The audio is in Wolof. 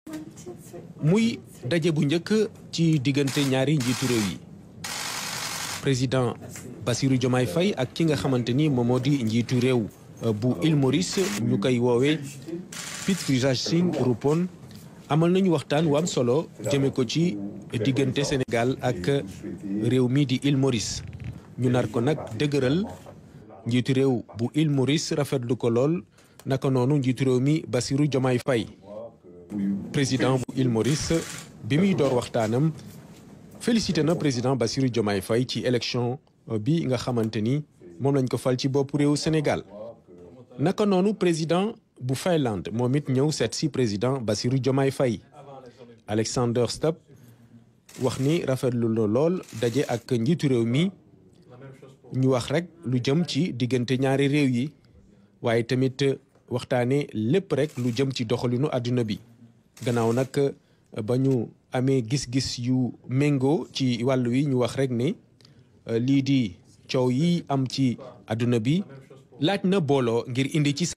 muy daje bu njëkk ci diggante ñaari njiitu réew yi président Bassirou Diomaye Faye ak ki nga xamante ni moom moo di njiitu réew bu Île Maurice ñu koy woowee Pitvizaj Singh Rupon amal nañu waxtaan wu am solo jëme ko ci diggante Sénégal ak réew mi di Île Maurice ñu nar ko nag dëgëral njiitu réew bu Île Maurice rafetlu ko lool naka noonu njiitu réew mi Bassirou Diomaye Faye président bu Île Maurice bi muy door waxtaanam félicité na président Bassirou Diomaye Faye ci élection bi nga xamante ni moom lañ ko fal ci bopp réew Sénégal naka noonu président bu Finlande moom it ñëw seet si président Bassirou Diomaye Faye Alexander Stubb wax ni rafetlu la lool daje ak njiitu réew mi ñu wax rek lu jëm ci diggante ñaari réew yi waaye tamit waxtaane lépp rek lu jëm ci doxalinu àdduna bi gannaaw nag ba ñu amee gis-gis yu méngoo ci wàll wi ñu wax rek ne lii di coow yi am ci àdduna bi laaj na booloo ngir indi ci